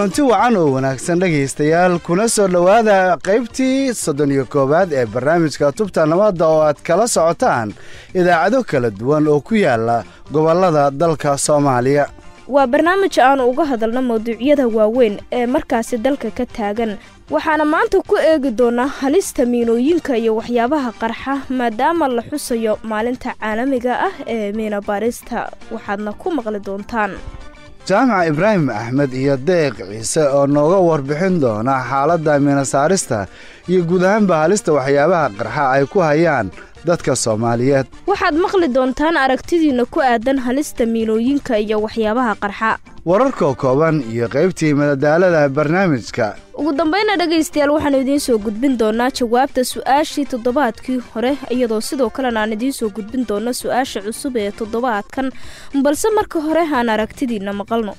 kulanti wacan oo wanaagsan dhegaystayaal kuna soo dhowaada qaybtii soddon iyo koowaad ee barnaamijka tubta nabadda oo aad kala socotaan idaacado kala duwan oo ku yaala gobollada dalka soomaaliya waa barnaamij aanu uga hadalno mawduucyada waaweyn ee markaasi dalka ka taagan waxaana maanta ku eegi doonaa halista miinooyinka iyo waxyaabaha qarxa maadaama la xusayo maalinta caalamiga ah ee miina baarista waxaadna ku maqli doontaan jaamac ibraahim axmed iyo deeq ciise oo nooga warbixin doona xaaladda miinasaarista iyo guud ahaanba halista waxyaabaha qarxa ay ku hayaan dadka soomaaliyeed waxaad maqli doontaan aragtidiinna ku aadan halista miinooyinka iyo waxyaabaha qarxa wararka kooban iyo qaybtii madadaalada barnaamijka ugu dambayna dhegaystayaal waxaanu idiin soo gudbin doonaa jawaabta su-aashii toddobaadkii hore iyadoo sidoo kalena aan idiin soo gudbin doono su-aasha cusub ee toddobaadkan balse marka hore aan aragtidiinna maqalno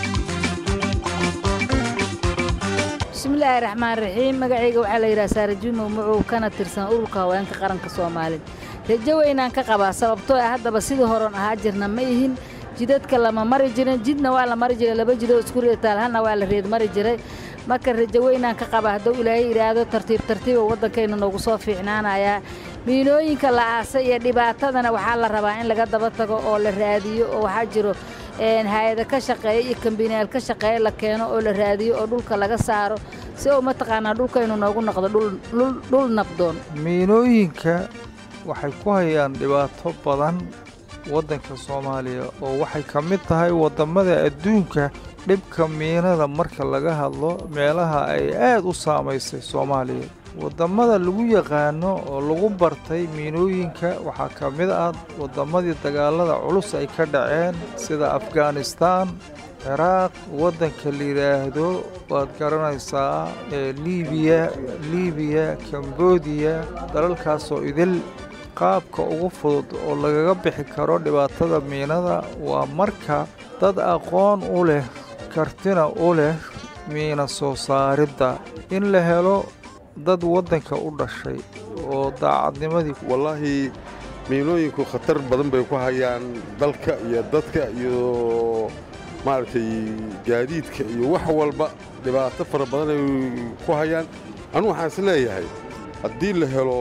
bismillaahi raxmaan raxiim magacayga waxaa la yidhaha saarajuumow macow kana tirsan ururka haweenka qaranka soomaalida rajo weynaan ka qabaa sababtoo ah haddaba sidii horon ahaa jirna ma ihin jidadka lama mari jirin jidna waa la mari jiray laba jidoo isku reetaal hana waa la reed mari jiray marka rajo weynaan ka qaba hadduu ilaahay yidhaahdo tartiib tartiiba waddankayna noogu soo fiicnaanayaa miinooyinka la aasay iyo dhibaatadana waxaa la rabaa in laga daba tago oo la raadiyo oo waxaa jiro hay-ada ka shaqeeya iyo kambinayaal ka shaqeeya la keeno oo la raadiyo oo dhulka laga saaro si uu mataqaanaa dhulkaynu noogu noqdo dhul nabdoon miinooyinka waxay ku hayaan dhibaato badan waddanka soomaaliya oo waxay ka mid tahay waddammada adduunka dhibka miinada marka laga hadlo meelaha ay aad u saamaysay soomaaliya waddammada lagu yaqaano oo lagu bartay miinooyinka waxaa ka mid ah wadammadii dagaalada culus ay ka dhaceen sida afghanistaan ciraaq waddanka la yidhaahdo waad garanaysaa ee liibiya liibiya kambodiya dalalkaasoo idil qaabka ugu fudud oo lagaga bixi karo dhibaatada miinada waa marka dad aqoon u leh kartina u leh miina soo saaridda in la helo dad waddanka u dhashay oo daacadnimadii wallaahi miinooyinku khatar badan bay ku hayaan dalka iyo dadka iyo maaragtay gaadiidka iyo wax walba dhibaato fara badan ay ku hayaan anu waxaan is leeyahay haddii la helo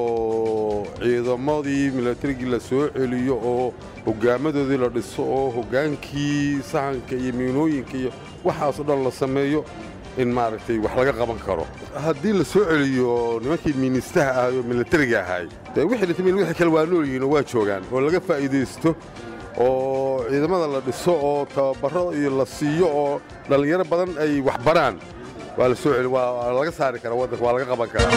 ciidamadii milatarigii la soo celiyo oo hoggaamadoodii la dhiso oo hoggaankii sahanka iyo miinooyinka iyo waxaasoo dhan la sameeyo in maaragtay wax laga qaban karo haddii la soo celiyo nimankii miinistaha ahay oo milatariga ahay dee wixii dhintay wixii kale waa nool yihiin oo waa joogaan oo laga faa'iidaysto oo ciidamada la dhiso oo tababaro iyo la siiyo oo dhallinyaro badan ay wax baraan waa la soo celi waa laga saari karaa waddanka waa laga qaban karaa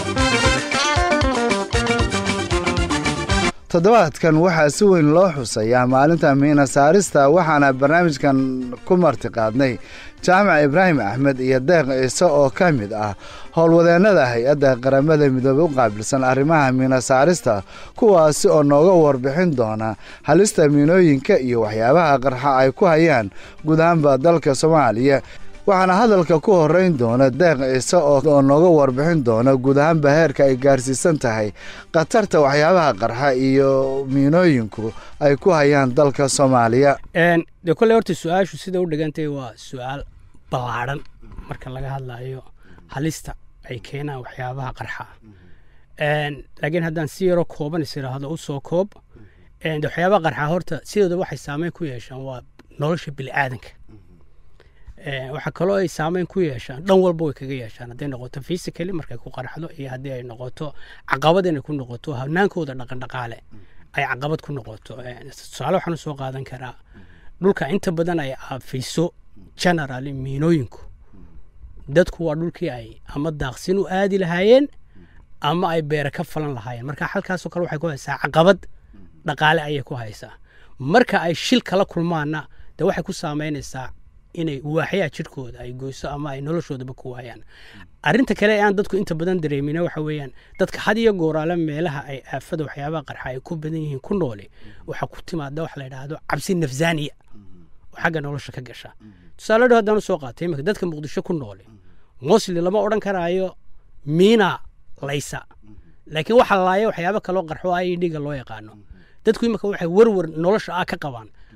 toddobaadkan waxaa si weyn loo xusayaa maalinta miina saarista waxaana barnaamijkan ku martiqaadnay jaamac ibraahim axmed iyo deeq ciise oo ka mid ah howlwadeennada hay-adda qaramada midoobey u qaabilsan arrimaha miina saarista kuwaasi oo nooga warbixin doona halista miinooyinka iyo waxyaabaha qarxa ay ku hayaan guud ahaanba dalka soomaaliya waxaana hadalka ku horeyn doona deeq ciise oo nooga warbixin doona guud ahaanba heerka ay gaarsiisan tahay khatarta waxyaabaha qarxa iyo miinooyinku ay ku hayaan dalka soomaaliya dee kolley horta su-aashu sida u dhigantay waa su-aal ballaadhan marka laga hadlayo halista ay keenaan waxyaabaha qarxa laakiin haddaan si yaro kooban is idhaahdo u soo koob waxyaabaha qarxa horta sidooda waxay saameyn ku yeeshaan waa nolosha bini'aadanka waxaa kaloo ay saameyn ku yeeshaan dhan walba way kaga yeeshaan hadday noqoto physically markay ku qarxdo iyo haddii ay noqoto caqabad inay ku noqoto hanaankooda dhaqandhaqaale ay caqabad ku noqoto tusaale waxaan soo qaadan karaa dhulka inta badan ay aafiso generally miinooyinku dadku waa dhulkii ay ama daaqsin u aadi lahaayeen ama ay beere ka falan lahaayeen marka halkaasoo kale waxay ku haysaa caqabad dhaqaale ayay ku haysaa marka ay shil kala kulmaanna dee waxay ku saameynaysaa inay waaxyaa jirkooda ay goyso ama ay noloshoodaba ku waayaan arinta kale ee aan dadku inta badan dareemina waxa weeyaan dadka had iyo gooraale meelaha ay aafada waxyaabaha qarxa ay ku badan yihiin ku nooli waxaa ku timaada wax la yidhaahdo cabsi nafsaaniya oo xagga nolosha ka gasha tusaale dho haddaan usoo qaatay imika dadka muqdisho ku nooli mosli lama odhan karaayo miina laysa laakiin waxa laaya waxyaabo kaloo qarxo i dhiga loo yaqaano dadku imika waxay werwer nolosha ah ka qabaan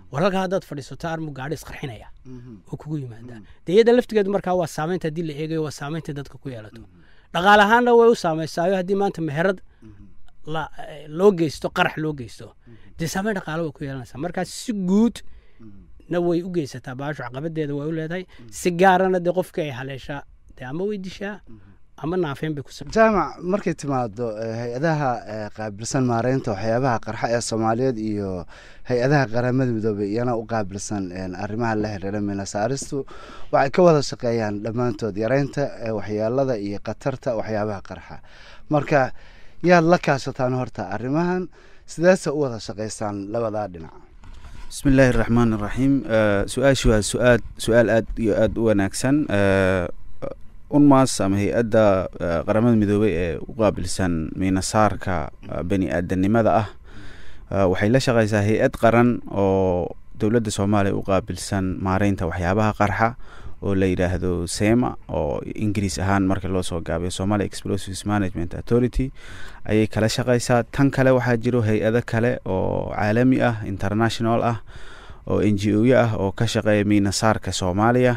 war halkaa haddaad fadhiisato armu gaadhi isqarxinaya oo kugu yimaada dee iyada laftigeedu markaa waa saamaynta haddii la eegayo waa saamaynta dadka ku yeelato dhaqaale ahaanna way u saameysaayo haddii maanta meherad la- eh, loo geysto qarax loo geysto dee saamayn dhaqaale way ku yeelanaysaa markaa si guud na way u geysataa baashu caqabadeeda way u leedahay si gaarana dee qofka ay haleeshaa dee ama way dishaa ama naafeen bay ku sam jaamac markay timaado eh, hay-adaha eh, qaabilsan maareynta waxyaabaha qarxa ee soomaaliyeed iyo hay-adaha qaramada midoobay iyana u qaabilsan een, arrimaha la xiriira minasaaristu waxay ka wada shaqeeyaan dhammaantood yareynta eh, waxyeelada iyo khatarta waxyaabaha qarxa marka yaad la kaashataan horta arrimahan sideese u wada shaqaysaan labadaa dhinac bismi illaahi raxmaan iraxiim su-aashu waa su-aal su-aal aad iyo aada u wanaagsan Eh, unmas ama hay-adda eh, qaramada midoobey ee u qaabilsan miinasaarka eh, bani aadanimada ah eh, waxay la shaqeysaa hay-ad qaran oo dowladda soomaaliya u qaabilsan maareynta waxyaabaha qarxa oo la yidhaahdo sema oo ingiriis ahaan marka loo soo gaabiyo somalia explosives management authority ayay kala shaqeysaa tan kale waxaa jiro hay-ado kale oo caalami ah international ah oo n g o ya ah oo ka shaqeeya miinasaarka soomaaliya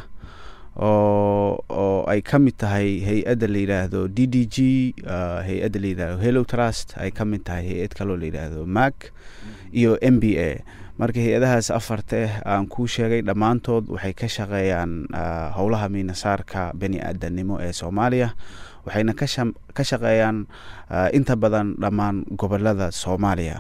oo oo ay ka mid tahay hay-adda la yidhaahdo d d g uh, hay-adda la yidhaahdo hello trust ay ka mid tahay hay-ad kaloo la yidhaahdo mac iyo m b a marka hay-adahaas afarta ah aan kuu sheegay dhammaantood waxay ka shaqeeyaan uh, howlaha miinasaarka bani aadanimo ee soomaaliya waxayna ka sham- ka shaqeeyaan uh, inta badan dhammaan gobolada soomaaliya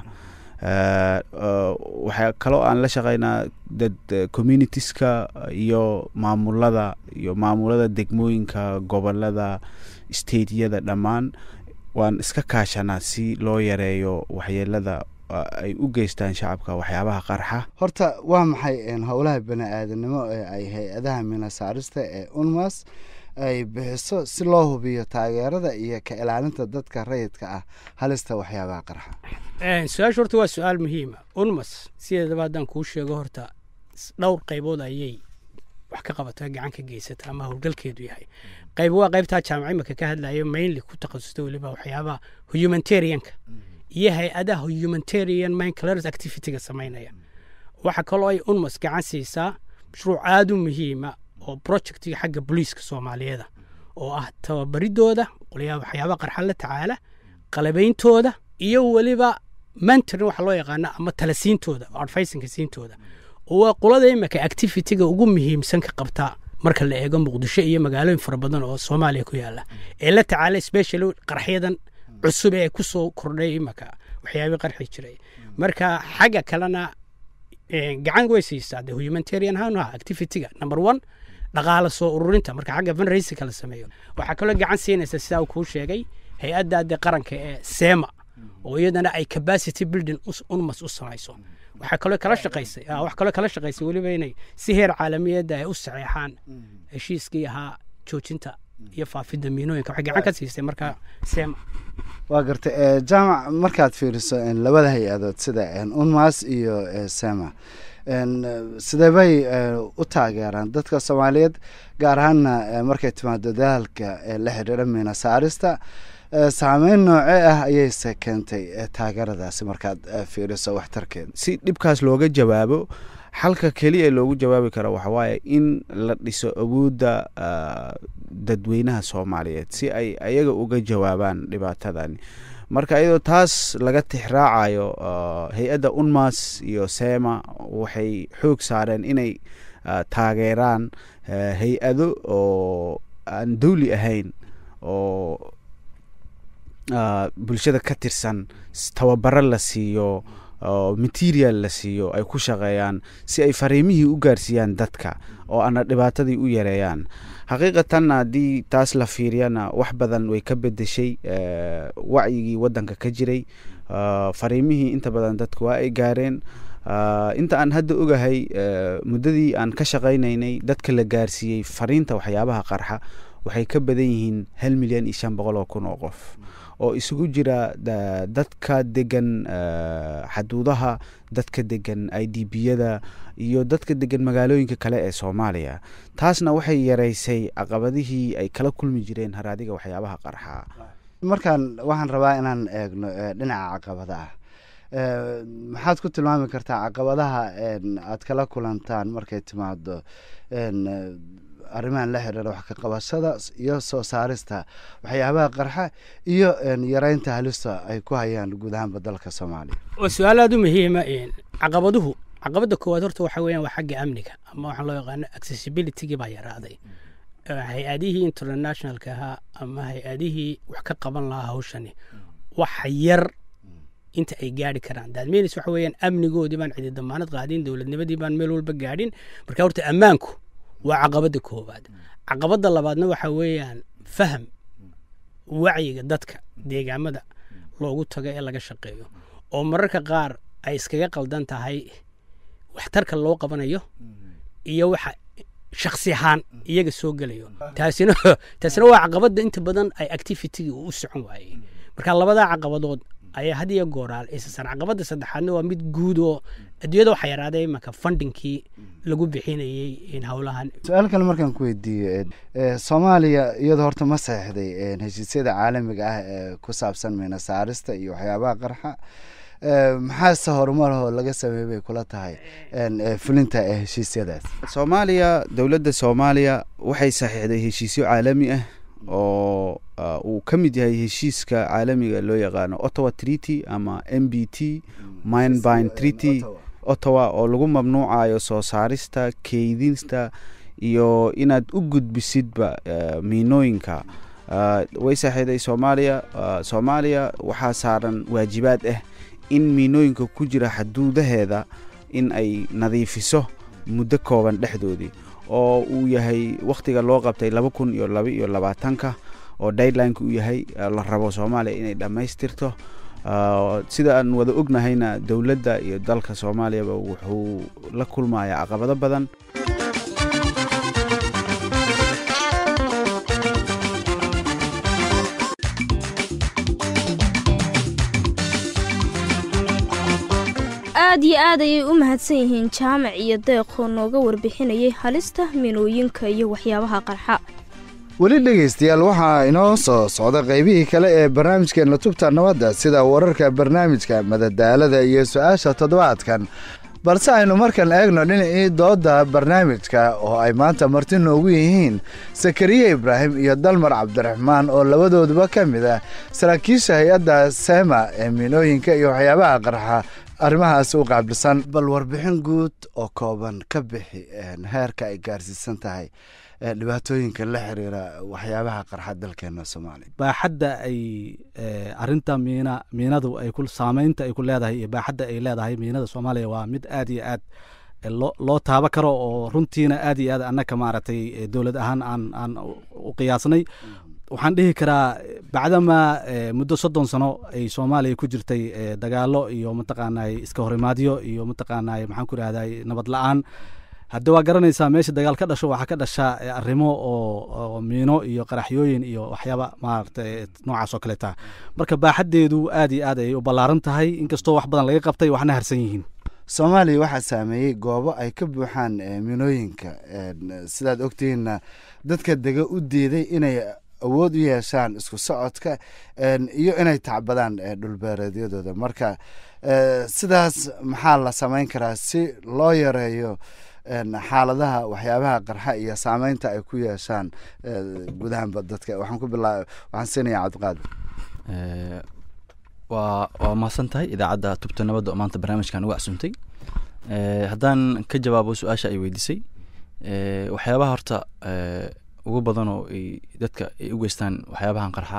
Uh, uh, waxaa kaloo aan la shaqeynaa dad uh, communitieska iyo maamulada iyo maamulada degmooyinka gobolada stateyada dhammaan waan iska kaashanaa si loo yareeyo waxyeelada uh, ay u geystaan shacabka waxyaabaha qarxa horta waa maxay een, howlaha bani aadanimo ee ay hay-adaha minasaarista ee unmas ay bixiso si loo hubiyo taageerada iyo ka ilaalinta dadka rayidka ah halista waxyaabaha qarxa su-aashu horta waa su-aal muhiima unmas sideedaba haddaan kuu sheego horta s- dhowr qaybood ayay wax ka qabataa gacan ka geysata ama howlgalkeedu yahay qayb waa qaybtaa jaamaca imika ka hadlayo mainly ku takhasusta weliba waxyaabaha humanitarianka iyo hay-adaha humanitarian mind clearance activityga samaynaya waxa kaloo ay unmas gacan siisaa mashruuc aada u muhiima oo projectiga xagga booliiska soomaaliyeeda oo ah tababaridooda qolyaha waxyaabaha qarxa la tacaala qalabeyntooda iyo weliba mentoring waxa loo yaqaana ama talasiintooda advicinka siintooda oo waa qolada imika activityga ugu muhiimsan ka qabtaa marka la eego muqdisho iyo magaalooyin fara badan oo soomaaliya ku yaala ee la tacaala specially qarxyadan cusub ee ku soo kordhay imika waxyaabii qarxi jiray marka xagga kalena eh, gacan way siisaa de humanitarian ahaan ah activityga number one dhaqaala soo ururinta marka xagga fundraisingka la sameeyo waxaa kaloo gacan siinaysa sidaa uu kuu sheegay hay-adda de qaranka ee sema oo iyadana ay capacity building us- unmas u samayso waxaa kaloo kala shaqaysay ah, wax kaloo kala shaqaysay weliba inay si heer caalamiyadda ay u saxeexaan heshiiskii ahaa joojinta iyo faafidda miinooyinka waxay gacan ka siisay marka sema waa gartay ee, jaamac markaad fiiriso een, labada hay-adood sida een, unmas iyo ee, sema een, eh, sidee bay eh, u taageeraan dadka soomaaliyeed gaar ahaana eh, markay timaado dadaalka ee la xiriira miina saarista eh, saameyn noocee ah ayayse keentay eh, taageeradaasi markaad eh, fiiriso waxtarkeeda si dhibkaas looga jawaabo xalka keliya ee loogu jawaabi karo waxa waaye in la dhiso awoodda ah, dadweynaha soomaaliyeed si ay ayaga uga jawaabaan dhibaatadani marka iyadoo taas laga tixraacayo ah, hay-adda unmas iyo sema waxay xoog saareen inay ah, taageeraan ah, hay-ado oo aan dowli ahayn oo ah, bulshada ka tirsan s- tababaro la siiyo oo material la siiyo ay ku shaqeeyaan si ay fariimihii u gaarsiiyaan dadka oo ana dhibaatadii u yareeyaan xaqiiqatan haddii taas la fiiriyana wax badan way ka bedeshay eh, wacyigii wadanka ka jiray Ah, fariimihii inta badan dadku waa ay gaareen Ah, inta aan hadda ogahay eh, muddadii aan ka shaqaynaynay dadka la gaarsiiyey fariinta waxyaabaha qarxa waxay ka badan yihiin hal milyan iyo shan boqol oo kun oo qof oo isugu jira da- dadka degan eh, xaduudaha dadka degan i d b-yada iyo dadka degan magaalooyinka kale ee soomaaliya taasna waxay yaraysay caqabadihii ay kala kulmi jireen haraadiga waxyaabaha qarxa markaan waxaan rabaa inaan eegno eh, dhinaca caqabada ah Eh, maxaad ku tilmaami kartaa caqabadaha een, aad kala kulantaan markay timaado een, eh, arrimahan la xiriira wax ka qabashada s- iyo soo saarista waxyaabaha qarxa iyo een, yareynta halista ay ku hayaan guud ahaanba dalka soomaaliya waa su-aal aada u muhiima caqabaduhu caqabada koowaad horta waxa weeyaan waa xagga amniga ama waxaan loo yaqaano accessibilitygii baa yaraaday Eh, hay-adihii internationalka ahaa ama hay-adihii wax ka qaban lahaa hawshani waxa yar inta ay gaari karaan daadmeynis waxa weeyaan amnigoodii baan cidi damaanad qaadin dowladnimadii baan meel walba gaadhin marka horta ammaanku waa caqabada koowaad caqabada labaadna waxa weeyaan faham wacyiga dadka deegaamada loogu tago ee laga shaqeeyo oo mararka qaar ay iskaga qaldan tahay waxtarka loo qabanayo iyo waxa shaksi ahaan iyaga soo gelayo taasina taasina waa caqabada inta badan ay activitygii u socon waayey marka labadaa caqabadood ayaa had iyo gooraal isasan caqabada saddexaadna waa mid guud oo adduunyada waxaa yaraaday imanka fundingkii lagu bixinayey in howlahan su-aal kale markaan ku weydiiyo eh, soomaaliya iyadoo horta ma saxeixday eh, heshiisyada caalamiga ah ee ku saabsan miina saarista iyo waxyaabaha qarxa Eh, maxaase horumar oo laga sameeyey bay kula tahay een, eh, fulinta ee heshiisyadaas soomaaliya dowladda soomaaliya waxay saxiixday heshiisyo caalami ah oo ah, uu ka mid yahay heshiiska caalamiga loo yaqaano ottawa treaty ama m b t minebine treaty ottawa oo lagu mamnuucayo soo saarista keydinta iyo inaad u gudbisidba eh, miinooyinka Ah, way saxiixday soomaaliya Ah, soomaaliya waxaa saaran waajibaad ah in miinooyinka ku jira xaduudaheeda in ay nadiifiso muddo kooban dhexdoodii oo uu yahay wakhtiga loo qabtay laba kun iyo laba iyo labaatanka oo deadlineka uu yahay eh, la rabo soomaaliya inay dhammaystirto Ah, sida aan wada ognahayna dowladda iyo dalka soomaaliyaba wuxuu la kulmayaa caqabado badan aad iyo aad ayay u mahadsan yihiin jaamac iyo deeqoo nooga warbixinayay halista minooyinka iyo waxyaabaha qarxa weli dhegeystayaal waxaa inoo soo socda qeybihii kale ee barnaamijkeena tubta nabadda sida wararka barnaamijka madadaalada iyo su-aasha toddobaadkan balse aynu markan eegno dhinacii doodda barnaamijka oo ay maanta marti noogu yihiin sakariye ibraahim iyo dalmar cabdiraxmaan oo labadooduba ka mid ah saraakiisha hay-adda sema ee miinooyinka iyo waxyaabaha qarxa arrimahaas u qaabilsan bal warbixin guud oo kooban ka bixi een, heerka ay gaarsiisan tahay ee, dhibaatooyinka la xiriira waxyaabaha qarxa dalkeena soomaaliya baaxadda ay eh, arinta miina miinadu ay ku saameynta ay ku leedahay iyo baaxadda ay leedahay miinada soomaaliya waa mid aad iyo aad eh, loo loo taaba karo oo runtiina aad iyo aad annaka maaragtay eh, dowlad ahaan aan aan u- u qiyaasnay waxaan dhihi karaa bacdama eh, muddo soddon sano ay soomaaliya ku jirtay eh, dagaalo iyo mataqaanay iska horimaadyo iyo mataqaanay maxaan ku rahday nabad la-aan hadda waa garanaysaa meesha dagaal ka dhasho waxaa ka dhasha eh, arrimo oo oo miino iyo qaraxyooyin iyo waxyaaba maaragtay noocaas oo kaleeta marka baaxaddeedu aad iyo aad ayay u ballaaran tahay inkastoo wax badan laga qabtay waxna harsan yihiin soomaaliya waxaa saameeyey goobo ay ka buuxaan eh, minooyinka een, sidaad ogtihiinna dadka dega u diiday inay awood u yeeshaan isku socodka een, iyo inay tacbadaan eh, dhulbeereedyadooda marka eh, sidaas maxaa la samayn karaa si loo yareeyo een, xaaladaha waxyaabaha qarxa iyo saameynta ay ku yeeshaan eh, gudahanba dadka waxaan ku bilaa waxaan siinayaa cabdiqaadir Eh, waa waa mahadsan tahay idaacadda tubta nabadda oo maanta barnaamijkan uga casuntay Eh, haddaan ka jawaabo su-aasha ay weydiisay eh, waxyaabaha horta eh, ugu badan oo ay dadka ay u geystaan waxyaabahan qarxa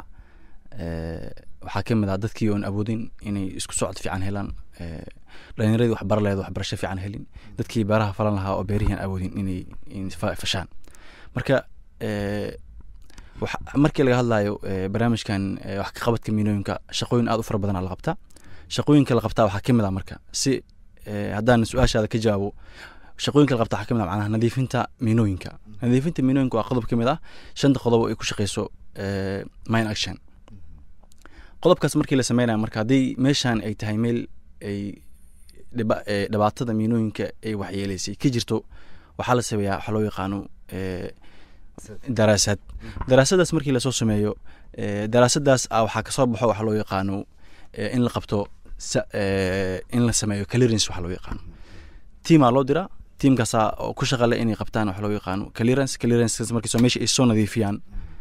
eh, waxaa ka mid ah dadkii oon awoodin inay isku socod fiican helaan eh, dhalinyaradii wax bara laheed waxbarasho fiican helin dadkii beeraha falan lahaa oo beerihiin awoodin inay in fa- fashaan marka eh, wax- markii laga hadlayo eh, barnaamijkan eh, wax ka qabadka miinooyinka shaqooyin aad u fara badan la qabtaa shaqooyinka la qabtaa waxaa ka mid ah marka si eh, haddaan su-aashaada ka jawaabo shaqooyinka la qabtaa waxaa ka mid ah macnaha nadiifinta miinooyinka nadiifinta miinooyinka waa qodob ka mid ah shanta qodob oo ay ku shaqeyso eh, mine action qodobkaas markii la sameynayo marka haddii meeshan ay tahay meel ay dhiba- eh, dhibaatada miinooyinka ay waxyeeleysay ka jirto waxaa la sameeyaa waxaa loo yaqaano eh, daraasad daraasadaas markii lasoo sameeyo eh, daraasadaas ah waxaa kasoo baxo waxaa loo yaqaano eh, in la qabto sa- eh, in la sameeyo clearance waxa loo yaqaano tiimaa loo diraa tiimkaasaa oo ku shaqale inay qabtaan waxa loo yaqaano clearance clearance markiisoo meesha ay soo nadiifiyaan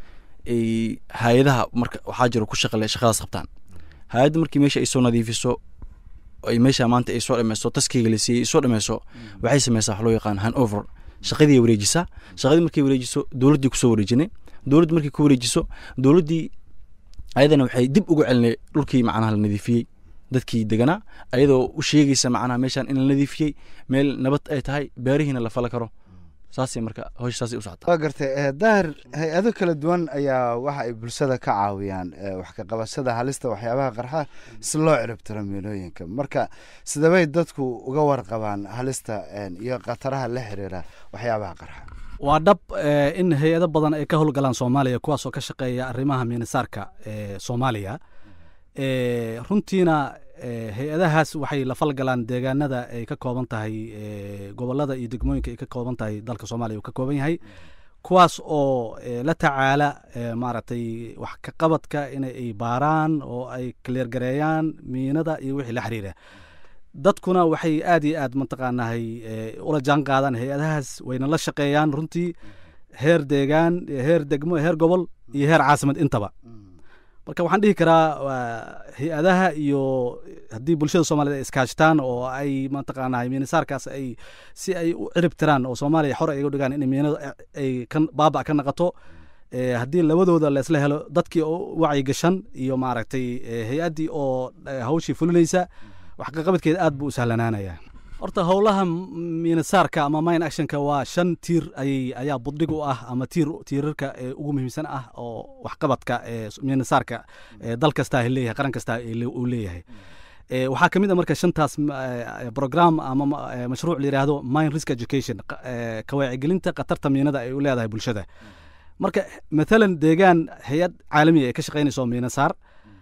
ay hay-adaha marka waxaa jiro ku shaqale shaqadaas qabtaan hay-adda markii meesha ay soo nadiifiso ay meesha maanta ay soo dhameyso taskiga la siiyey ay soo dhameyso waxay sameysaa wax loo yaqaan hand over shaqadii ay wareejisaa shaqadii markay wareejiso dowladdii kusoo wareejinay dowladdu markay ku wareejiso dowladdii ayadana waxay dib ugu celinay dhulkii macnaha la nadiifiyey dadkii deganaa ayadoo u sheegaysa macnaha meeshan in la nadiifiyey meel nabad ay tahay beerihiina la fala karo saasay marka hawsha saasay u socotaa waa gartay eh, daahir hay-ado kala duwan ayaa waxa ay bulshada ka caawiyaan eh, wax ka qabashada halista waxyaabaha qarxa si loo ciribtiro miinooyinka marka sidabay dadku uga warqabaan halista eh, iyo khataraha la xiriira waxyaabaha qarxa waa dhab eh, in hay-ado badan ay ka howlgalaan soomaaliya kuwaas oo ka shaqeeya arrimaha miinisaarka ee soomaaliya Eh, runtiina eh, hay-adahaas waxay la falgalaan deegaanada ay ka kooban tahay eh, gobolada iyo degmooyinka ay ka kooban tahay dalka soomaaliya uu ka kooban yahay kuwaas oo eh, la tacaala eh, maaragtay wax ka qabadka in ay baaraan oo ay kaleergareeyaan miinada iyo wixii la xiriira dadkuna waxay aad iyo aad mataqaanahay eh, ula jaan qaadaan hay-adahaas wayna la shaqeeyaan runtii heer deegaan heer degmo heer gobol iyo heer caasimad intaba marka waxaan dhihi karaa waa hay-adaha iyo haddii bulshada soomaaliyed ay iskaashtaan oo ay mataqaanahay miinisaarkaas ay si ay u cirib tiraan oo soomaaliya xor ay uga dhigaan in miinadu ay kan baaba ka naqato eh, haddii labadooda leesla helo dadkii oo wacyi gashan iyo maaragtay eh, hay-addii oo eh, hawshii fulinaysa wax kaqabadkeeda aad buu u sahlanaanaya horta howlaha miinisaarka ama mine actionka waa shan tiir ayay ayaa budhig u ah ama tiir tiirarka ee ugu muhiimsan ah oo waxqabadka ee miinisaarka ee dal kastaa leeyahay qaran kastaa uu leeyahay Eh, waxaa ka mid a marka shantaas m- eh, program ama ma- eh, mashruuc la yidhaahdo mine risk education qa- eh, ka wacyigelinta khatarta miinada ay u leedahay bulshada marka mathalan deegaan hay-ad caalamiya ay ka shaqaynayso miinasaar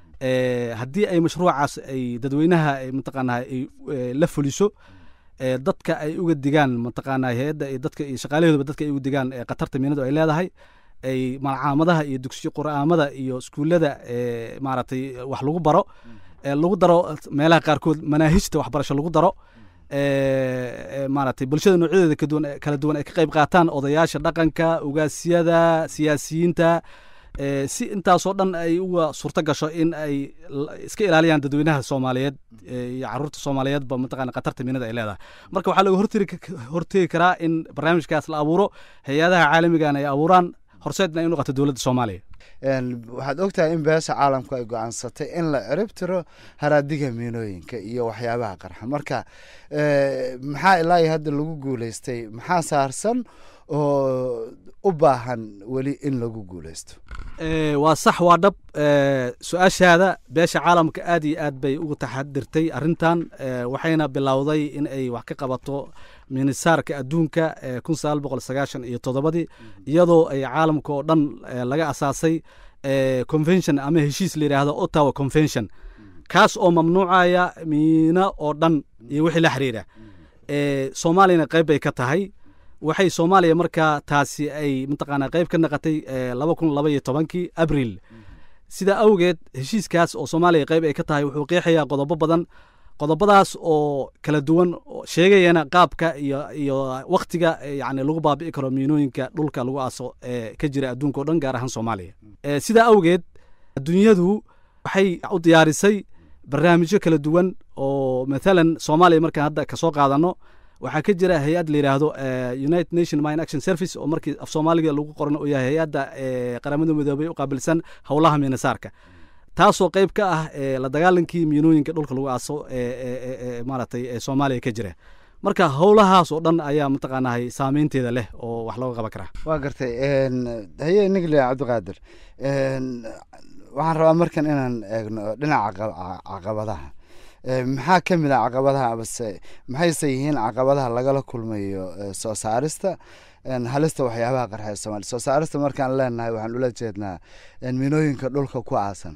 eh, haddii ay mashruucaas ay dadweynaha ay mataqaanaa ay eh, la fuliso eh, dadka ay uga digaan mataqaanaa hay-adda iyo dadka iyo shaqaalahooduba dadka ay uga digaan eh, khatarta miinadu ay leedahay ay malcaamadaha iyo dugsiyo qur'aamada iyo iskuullada eh, maaragtay wax lagu baro eh, lagu daro meelaha qaarkood manaahijta waxbarasho lagu daro eh, eh, maaragtay bulshada noocyadeeda ka duwan kala duwan ay ka qayb qaataan odayaasha dhaqanka ugaasyada siyaasiyiinta eh, si intaasoo dhan ay uga suurto gasho in ay l- iska ilaaliyaan dadweynaha soomaaliyeed eh, iyo caruurta soomaaliyeedba mataqana khatarta miinada ay leedahay marka waxaa laga hortegi hortegi karaa in barnaamijkaas la abuuro hay-adaha caalamigana ay abuuraan horseedna ay u noqoto dowladda soomaaliya Een, waxaad ogtahay in beesha caalamku ay go-aansatay in la cirib tiro haraadiga miinooyinka iyo waxyaabaha qarxa marka eh, maxaa ilaa iyo hadda lagu guuleystay maxaa saarsan oo u baahan weli in lagu guuleysto Eh, waa sax waa dhab eh, su-aashaada beesha caalamka aad iyo aad bay uga taxadirtay arrintan eh, waxayna bilowday in ay wax ka qabato miinisaarka adduunka eh, kun sagaal boqol sagaashan iyo toddobadii iyadoo ay caalamka oo dhan eh, laga asaasay eh, convention ama heshiis la yidhaahdo ottawa convention kaas oo mamnuucaya miino oo dhan iyo wixii la xiriira Eh, soomaaliyana qayb bay ka tahay waxay soomaaliya markaa taasi ay mataqaanaa qayb ka naqatay eh, laba kun laba iyo tobankii abril sidaa awgeed heshiiskaas oo soomaaliya qayb ay ka tahay wuxuu qeexayaa qodobo badan qodobadaas oo kala duwan oo sheegayana qaabka iyo iyo waktiga eh, yacni lagu baabi'i karo miinooyinka dhulka lagu aaso ee ka jira adduunka oo dhan gaar ahaan soomaaliya Eh, sidaa awgeed adduunyadu waxay u diyaarisay barnaamijyo kala duwan oo mathalan soomaaliya markaan hadda kasoo qaadano waxaa ka jira hay-ad la yidhaahdo eh, united nation mine action service oo markii af soomaaliga lagu qoran uu yahay hay-adda eh, qaramada midoobay u qaabilsan howlaha miinasaarka taasoo qayb ka ah eh, la dagaalankii miinooyinka dhulka lagu aaso ee ee- ee- ee maaragtay ee soomaaliya ka jira marka howlahaas oo dhan ayaa mataqaanahay saameynteeda leh oo wax looga qaban karaa waa gartay een, haye nigle cabdiqaadir een, waxaan rabaa markan inaan eegno dhinaca caqa- caqabadaha Eh, maxaa ka mid a caqabadaha amase maxayse yihiin caqabadaha lagala kulmayo eh, soo saarista een, halista waxyaabaha qarxa ee soomaaliya soo saarista markaan leenahay waxaan ula jeednaa een, miinooyinka dhulka ku aasan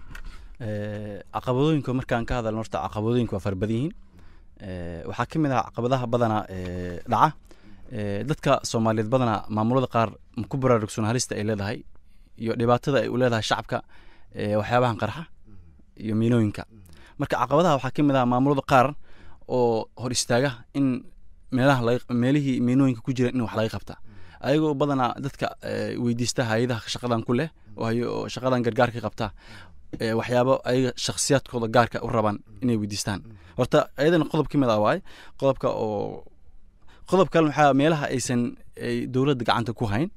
Eh, caqabadooyinka markaan ka hadalno horta caqabadooyinka waa fara badan yihiin Eh, waxaa ka mid ah caqabadaha badana eh, dhaca Eh, dadka soomaaliyeed badana maamulada qaar ma ku baraarugsan halista ay leedahay iyo dhibaatada ay u leedahay shacabka eh, waxyaabahan qarxa iyo miinooyinka marka caqabadaha waxaa ka mid ah maamulada qaar oo hor istaaga in meelaha laga meelihii miinooyinka ku jira in wax laga qabta ayagoo badanaa dadka eh, weydiista hay-adaha shaqadan ku leh oo hay- oo shaqadan gargaarka qabta eh, waxyaabo ayaga shakhsiyaadkooda gaarka u rabaan inay weydiistaan horta ayadana qodob ka mid ah waaye qodobka oo qodob kale waxaa meelaha aysan ay dowladda gacanta ku hayn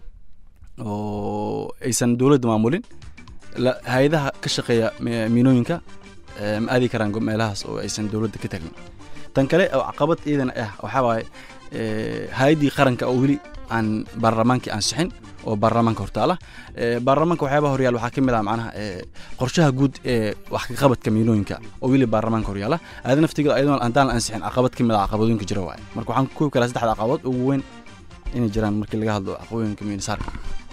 oo aysan dowladda maamulin la- hay-adaha ka shaqeeya mi- miinooyinka eh, ma aadi karaan go- meelahaas oo aysan dowladda ka tagin tan kale oo caqabad iidana ah waxaa waaye eh, hay-addii qaranka oo weli aan baarlamaankii ansixin oo baarlamaanka hortaala Eh, baarlamaanka waxyaabaha horyaal waxaa ka mid ah macnaha eh, qorshaha guud ee wax ka qabadka miinooyinka oo weli baarlamaanka horyaala aada naftigeeda ayadoo haddaan la ansixin caqabad ka mid ah caqabadooyinka jira waaye marka waxaan ku koobi karaa saddexda caqabad ugu weyn inay jiraan markii laga hadlo caqabadooyinka miinisaarka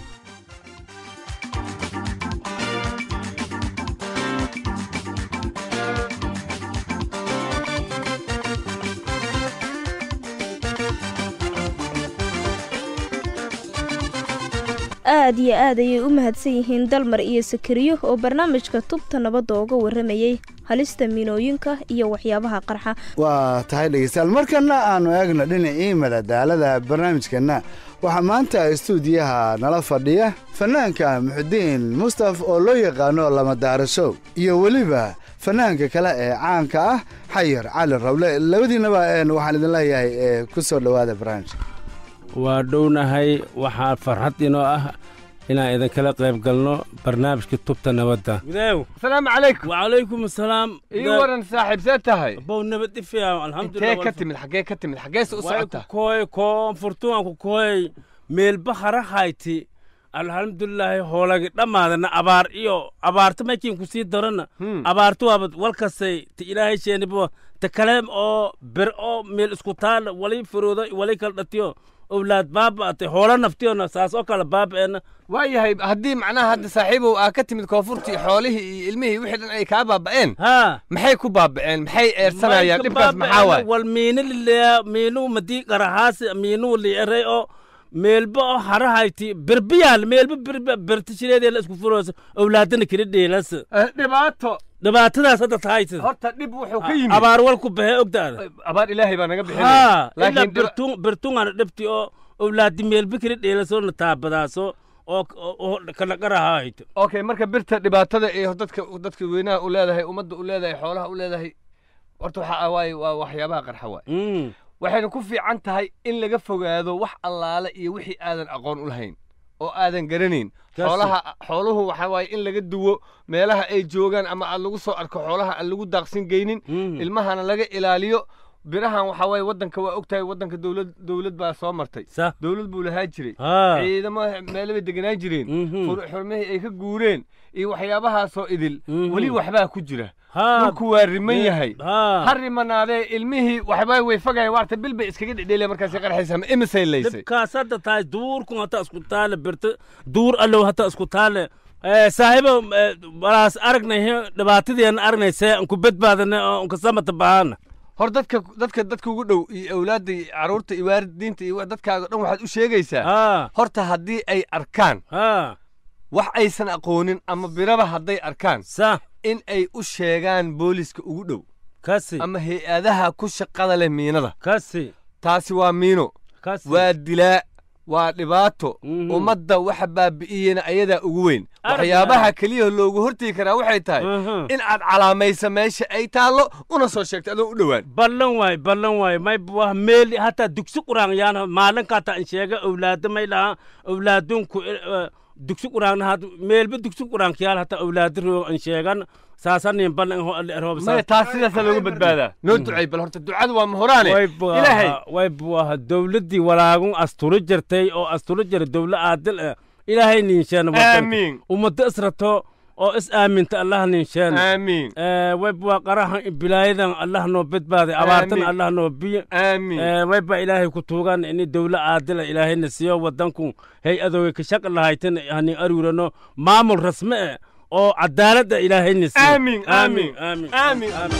aad iyo aad ayay u mahadsan yihiin dalmar iyo sakariyo oo barnaamijka tubta nabadda ooga waramayay halista miinooyinka iyo waxyaabaha qarxa waa tahay dhegeystayaal markana aanu eegno dhinacii madadaalada barnaamijkeenna waxaa maanta istuudiyaha nala fadhiya fanaanka muxudiin mustaf oo loo yaqaano lamadaarashow iyo weliba fanaanka kale ee caanka ah xayar cali rawle labadiinaba een waxaan idin leeyahay ee ku soo dhowaada barnaamijka waa dhownahay waxaa farxad inoo ah inaan idinkala qayb galno barnaamijka tubta nabadda gudeew asalaamu calaykum wacalaykum asalaam ii waran saaxiib see tahay bow nabad ifiya intee alxamdulilah ka timid xaggee ka timid xaggeese u socota koy koonfurtuwan ku koy meelbahara hayti alxamdulilaahi hoolagi dhammaadana abaar iyo abaarta maykiin ku sii darana abaartu waaba walkasay ta ilaahay sheenibo ta kale oo ber oo meel isku taal wali firoodo wali kala dhatiyo owlaad baaba'atay hoola naftiyona saas oo kale baaba'eena waayahay haddii macnaha hadda saaxiibow aa ka timid koonfurtii xoolihii iyo ilmihii wixii dhan ay kaa baaba'een haa maxay ku baaba'een maxay eersanayaan dhibkaas maxaa waay wal miina lileya miinuu madii qarahaasi miinuu li'eray oo meelba oo harahayti berbiyaal meelba berba bertishireedee la isku furoosa owlaadana kala dheelas dhibaato dhibaatadaas hadda tahaysa horta dhib wuxuu ka yimid abaar walku baxee ogdaada abaar ilaahay baa naga bixinaya haa ilaa laakiin dhiba- bertun bertungana dhibti oo owlaadi meelba kala dheelasoo na taabadaaso oo oo kala qarahayto okay marka birta dhibaatada iyo dadka dadka weynaha u leedahay ummadda u leedahay xoolaha u leedahay horta waxa waaye waa waxyaabaha qarxa waay waxayna ku fiican tahay in laga fogaado wax allaale iyo wixii aadan aqoon u lahayn oo aadan garanayn Kaasi. xoolaha xooluhu waxa waaye in laga duwo meelaha ay joogaan ama aad lagu soo arko xoolaha aan lagu daaqsin geynin ilmahana laga ilaaliyo birahan waxa waaye waddanka waa ogtahay waddanka dowlad dowlad baa soo martay sa dowlad buu lahaa jiray haa ciidamo meelo bay deganaan jireen Mhm. xur- xurmihii ay ka guureen iyo waxyaabahaasoo idil Mhm. weli waxbaa ku jira haa dhulku waa riman yahay haa ha rimanaadee ilmihii waxbaa way fogaya waarta bil bay iskaga dhedheelaya markaasay qarxaysaa ma imisay laysay dhibkaas hadda tahay duurkun hata isku taale birta duur allow hata isku taale Eh, saaxiibo eh, walaas aragnay he- dhibaatadeena aragnay see anku badbaadana oo anka samata bahana hor dadka dadka dadka ugu dhow iyo awlaadda iyo carruurta iyo waalidiinta iyo dadkaaga dhan waxaad u sheegaysaa haa horta haddii ay arkaan haa wax aysan aqoonin ama biraba hadday arkaan sa in ay u sheegaan booliska ugu dhow kasi ama hay-adaha ku shaqada leh miinada kasi taasi waa miino kasi waa dilaa waa dhibaato Mhm. ummadda waxa baabi'iyena ayadaa ugu weyn Arag waxyaabaha keliya loogu hortegi karaa waxay tahay Mhm. in aad calaamaysa meesha ay taallo una soo sheegto adoo u dhowaan ballan waay ballan waay may wah meeli hataa dugsi quraan yaana maalinka hataa in sheega owlaada may laha owlaadunku eh, dugsi quraanna had meelba dugsi quraankayaal hataa owlaada roo in sheegan saasanin ballan roobsa maya taas sidaasaa looga badbaadaa noo ducay bal horta ducadu waa mahuraane ilaahay way buaha dowladdii walaagun asturo jirtay oo asturo jira dowla aadil ah ilaahay ninsheena aamiin ummadda israto oo is aaminta allah ninsheena aamiin way bua qarahan bilaayadan allah noo badbaaday abaartan Aamin. allah noo biyo aamiin way ba ilaahay ku tuugan ini dowla aadila ilaahayna siiyo wadanku hay adooga ka shaq lahaytan hanin aruurano maamul rasme eh oo cadaaladda ilaahayna siiyo Aamin, aamin, aamin aamin.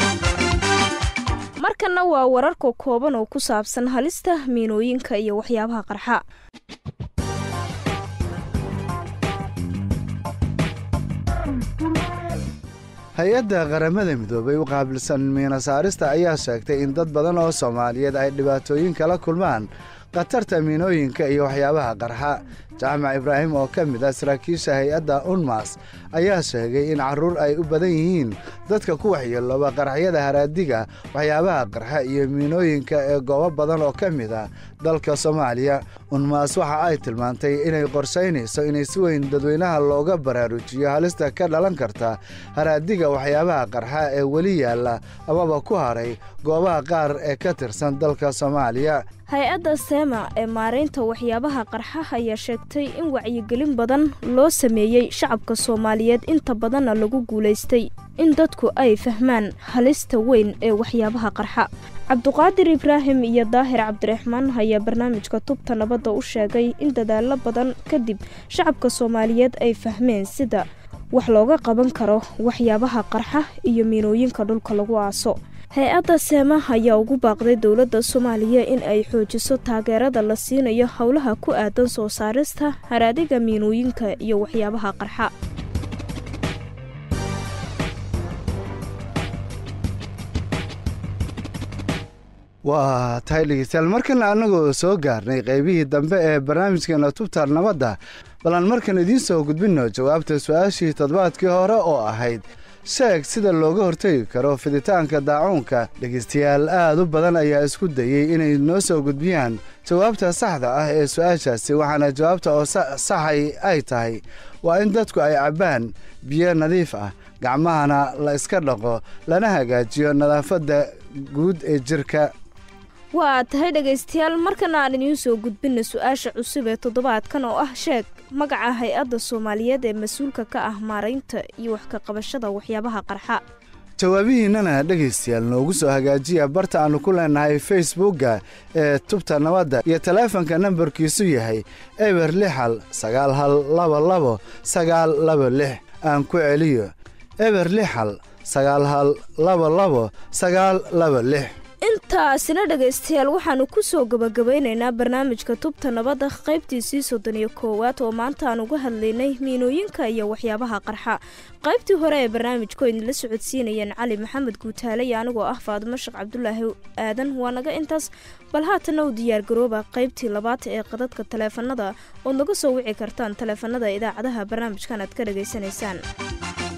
markanna waa wararka kooban oo ku saabsan halista miinooyinka iyo waxyaabaha qarxa hay-adda qaramada midoobay u qaabilsan miina saarista ayaa sheegtay in dad badan oo soomaaliyeed ay dhibaatooyin kala kulmaan khatarta miinooyinka iyo waxyaabaha qarxa jaamac ibraahim oo ka mid ah saraakiisha hay-adda unmas ayaa sheegay in carruur ay u badan yihiin dadka ku waxyeelooba qaraxyada haraadiga waxyaabaha qarxa iyo miinooyinka ee goobo badan oo ka mid ah dalka soomaaliya unmaas waxa ay tilmaantay inay qorshaynayso inay si weyn dadweynaha looga baraarujiyo halista ka dhalan karta haraadiga waxyaabaha qarxa ee weli yaalla amaba ku haray goobaha qaar ee ka tirsan dalka soomaaliya hay-adda seema ee maaraynta waxyaabaha qarxa ayaa sheegtay in wacyigelin badan loo sameeyey shacabka soomaaliyeed inta badanna lagu guulaystay in dadku ay fahmaan halista weyn ee waxyaabaha qarxa cabduqaadir ibraahim iyo daahir cabdiraxmaan ayaa barnaamijka tubta nabadda u sheegay in dadaallo badan kadib shacabka soomaaliyeed ay fahmeen sida wax looga qaban karo waxyaabaha qarxa iyo miinooyinka dhulka lagu aaso hay-adda seema ayaa ugu baaqday dowladda soomaaliya in ay xoojiso taageerada la siinayo howlaha ku aadan soo saarista haraadiga miinooyinka iyo waxyaabaha qarxa waa tahay dhegeystayaal markana annagoo soo gaarnay qaybihii dambe ee barnaamijkeena tubta nabadda balan markan idiin soo gudbinno jawaabta su-aashii toddobaadkii hore oo ahayd sheeg sida looga hortegi karo fiditaanka daacuunka dhegeystayaal aad u badan ayaa isku dayey inay noo soo gudbiyaan jawaabta saxda ah ee su-aashaasi waxaana jawaabta oo saxay ay tahay waa in dadku ay cabbaan biyo nadiif ah gacmahana la iska dhaqo lana hagaajiyo nadaafadda guud ee jirka waa tahay dhegaystayaal markana aan idiin soo gudbinna su-aasha cusub ee toddobaadkan oo ah sheeg magaca hay-adda soomaaliyeed ee mas-uulka ka ah maaraynta iyo wax ka qabashada waxyaabaha qarxa jawaabihiinnana dhegaystayaal noogu soo hagaajiya barta aannu ku leenahay facebookga ee tubta nabadda iyo taleefanka nambarkiisu yahay eber lix hal sagaal hal laba labo sagaal laba lix aan ku celiyo eber lix hal sagaal hal laba labo sagaal laba lix intaasina dhegaystayaal waxaannu ku soo gabagabaynaynaa barnaamijka tubta nabadda qaybtiisii soddon iyo koowaad oo maanta aan uga hadlaynay miinooyinka iyo waxyaabaha qarxa qaybtii hore ee barnaamijku idinla socodsiinayeen cali maxamed guutaale iyo anigoo ah faadimo sheekh cabdulaahi aadan waa naga intaas bal haatanna u diyaargarooba qaybtii labaad ee qadadka taleefanada ood naga soo wici kartaan taleefanada idaacadaha barnaamijkan aad ka dhegaysanaysaan